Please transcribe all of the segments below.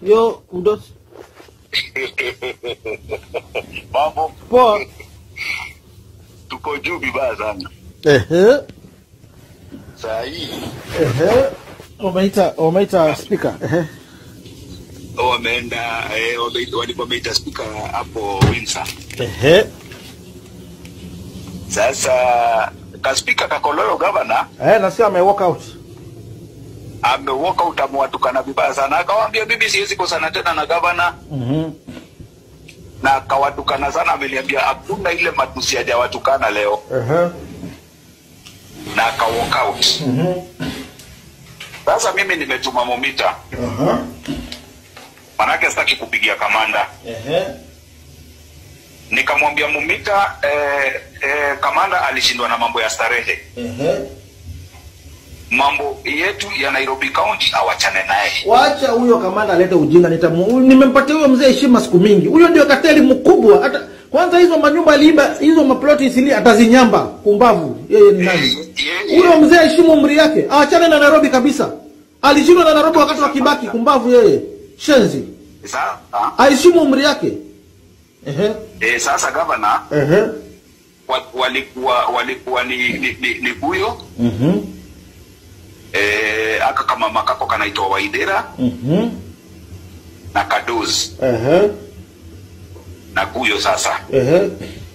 Yo, mdosi. Mambo Poa. tuko juu vibaya sana Ehe. saa hii, Ehe. Wameita wameita speaker. Ehe. wameenda eh, wame- walikuwa wameita spika hapo Windsor. Ehe. Sasa kaspika Kakololo gavana Eh, nasikia ame walk out. amewalk out, amewatukana vibaya sana, akawaambia mimi siwezi kosana tena na gavana, Mhm. na akawatukana sana. Ameniambia hakuna ile matusi hajawatukana leo, Ehe. na aka walk out. Mhm. Sasa mimi nimetuma momita, Aha. manake sitaki kupigia kamanda Ehe. nikamwambia Mumita eh, eh, kamanda alishindwa na mambo ya starehe, Ehe. mambo yetu ya Nairobi County awachane naye. Wacha huyo kamanda alete ujinga nitamu. Nimempatia huyo mzee heshima siku mingi. Huyo ndio kateli mkubwa. Hata kwanza hizo manyumba aliiba, hizo maploti isili atazinyamba. Kumbavu. Yeye ni nani? Yeye- Huyo mzee heshimu umri yake. Aachane na Nairobi kabisa. Alishindwa na Nairobi wakati wa Kibaki. Kumbavu yeye. Shenzi. Sasa Aheshimu umri yake. Ehe. eh, sasa gavana Ehe. wa- walikuwa walikuwa ni, ni, ni, ni Buyo Mhm. eh, aka kama makako kanaitwa Waidera Mhm. na Kadoz Ehe. na Buyo. Sasa Ehe.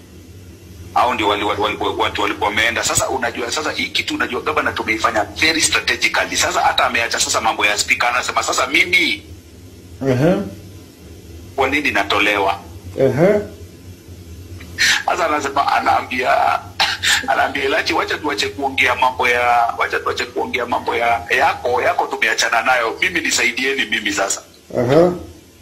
hao ndio wali, wali, wali, watu walikuwa wameenda. Sasa unajua, sasa hii kitu unajua gavana tumeifanya very strategically. Sasa hata ameacha sasa mambo ya speaker, anasema sasa mimi Ehe. kwa nini natolewa Ehe. Sasa anasema anaambia anaambia Elachi, wacha tuache kuongea mambo ya wacha tuache kuongea mambo ya yako yako, tumeachana nayo, mimi nisaidieni mimi sasa. Aha.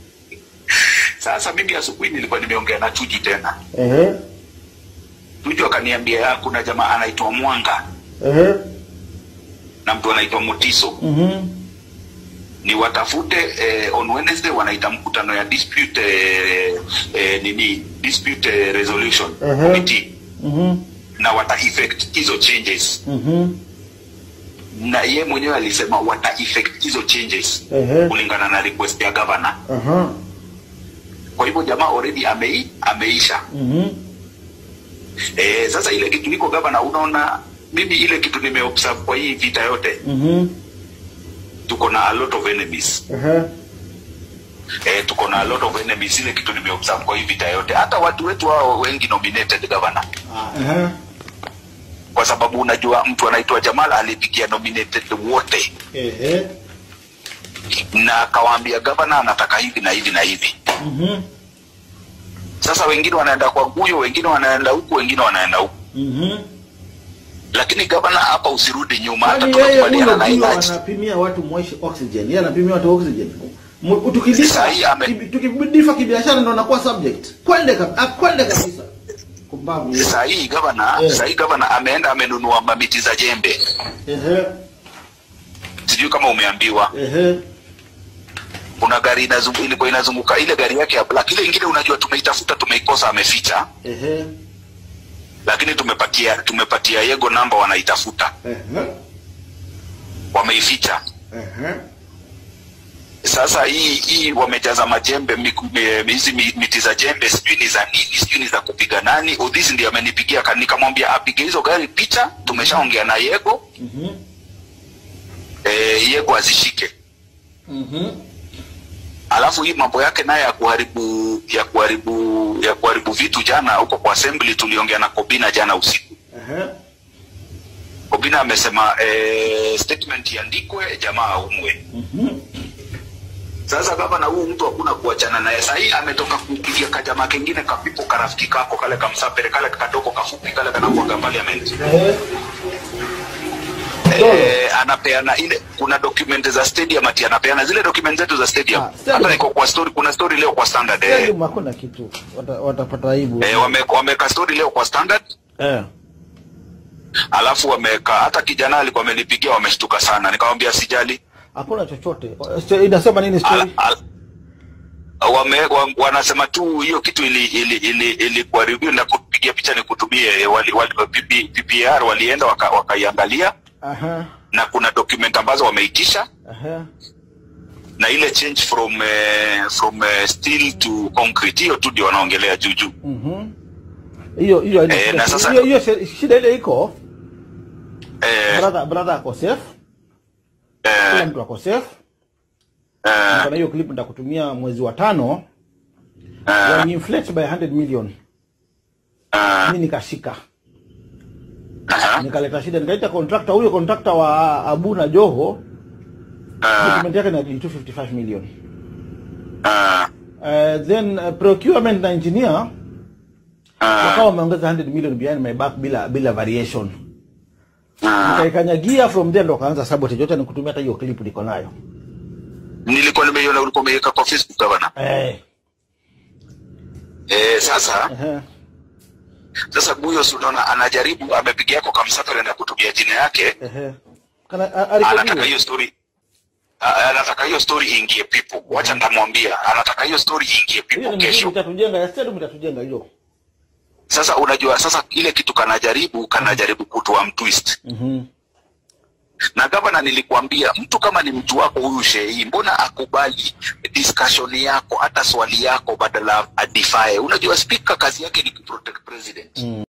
Sasa mimi asubuhi nilikuwa nimeongea na Tuju tena, Ehe. Tuju akaniambia kuna jamaa anaitwa Mwanga Ehe. na mtu anaitwa Mutiso Mhm. ni watafute eh, on Wednesday wanaita mkutano ya dispute eh, eh, nini dispute eh, resolution Mhm. committee Mhm. na wata effect hizo changes Mhm. na ye mwenyewe alisema wata effect hizo changes Ehe. kulingana na request ya governor. Aha. Kwa hivyo jamaa already amei, ameisha. Mhm. Eh, sasa ile kitu iko governor, unaona mimi ile kitu nimeobserve kwa hii vita yote, Mhm. tuko na a lot of enemies. Ehe. Eh, tuko na a lot of enemies, ile kitu nimeobserve kwa hii vita yote. Hata watu wetu hao wengi nominated governor, Ehe. kwa sababu unajua mtu anaitwa Jamal alipigia nominated wote Ehe. na akawaambia governor anataka hivi na hivi na hivi. Mhm. Sasa wengine wanaenda kwa Guyo, wengine wanaenda huku, wengine wanaenda huku, Mhm. lakini gavana hapa usirudi nyuma, hata Yaani yeye tunakubaliana huyo na ndio Elijah. anapimia watu moishi oxygen. Yeye anapimia watu oxygen. Mu- Tukidifa Sahi ame- kibi- tukidifa kibiashara ndo anakuwa subject. Kwende kabisa. Akwende kabisa. Kumbavu. yeye. Saa hii gavana, Eh. saa hii gavana ameenda amenunua mamiti za jembe, Ehe. sijui kama umeambiwa. Ehe. Kuna gari inazungu, ilikuwa inazunguka ile gari yake ya black, ile ingine unajua tumeitafuta tumeikosa, ameficha, Ehe. lakini tumepatia tumepatia yego namba, wanaitafuta Ehe. wameificha. Ehe. Sasa hii hii wamejaza majembe miku- mi- hizi mi- miti za jembe, sijui ni za nini, sijui ni za kupiga nani. Udhisi ndiye amenipigia, ka- nikamwambia apige hizo gari picha. Tumeshaongea na Yego Mhm. eh, Yego azishike, Mhm. alafu hii mambo yake naye ya kuharibu ya kuharibu ya kuharibu vitu. Jana huko kwa assembly tuliongea na Kobina jana usiku. Ehe. Kobina amesema eh, statement iandikwe, jamaa aumwe. Mhm. Sasa gavana huu mtu hakuna kuachana naye. Sasa hii ametoka kupigia kajamaa kengine kapipo karafiki kako kale kamsapere kale kadogo kafupi kale kanakuaga parliament. Ehe. Eh, anapeana ile kuna document za stadium ati anapeana zile document zetu za stadium. Ah, stadium. Hata niko kwa story kuna story leo kwa standard eh. Stadium hakuna kitu. Wata- Watapata aibu. Eh, wame wameka story leo kwa standard Eh. alafu wameka hata kijana alikuwa amenipigia wameshtuka sana. Nikamwambia sijali. Hakuna chochote. Sto- Inasema nini Al, story? al, wame, wa, wanasema tu hiyo kitu ili ili ili, ili kwa review na kupigia picha ni kutumie wali, wali, PP, PPR walienda waka- wakaiangalia Aha. na kuna document ambazo wameitisha Aha. na ile change from eh, from eh, steel to concrete hiyo tu ndio wanaongelea juu juu Mhm. hiyo hiyo haina Eh, shida. na sasa- hiyo hiyo shi- shida ile iko eh, brother brother ako safe kila eh, mtu ako safe eh, Niko na hiyo clip nitakutumia mwezi wa tano eh, when inflate by 100 million eh, mimi nikashika aha, nikaleta shida nikaita contractor huyo contractor wa Abu na Joho eh, document yake ni 255 million eh, uh, then uh, procurement na engineer eh, wakawa wameongeza 100 million behind my back bila bila variation eh. nikaikanyagia from there ndo wakaanza sabotage yote nikutumia hata hiyo clip niko nayo nilikuwa nimeiona ulikuwa umeweka kwa facebook gavana eh eh, sasa ehe sasa huyo si unaona anajaribu amepiga yako kamsafari na kutumia jina yake ehe kana a- anataka arekodiwe hiyo story a- anataka hiyo story iingie people wacha ndamwambia anataka hiyo story iingie hiyo people ni mzuri kesho itatujenga ya stadium itatujenga hiyo sasa unajua sasa ile kitu kanajaribu kanajaribu kutoa mtwist mhm na gavana nilikwambia mtu kama ni mtu wako huyu shehii mbona akubali discussion yako hata swali yako badala adifae unajua spika kazi yake ni kuprotect president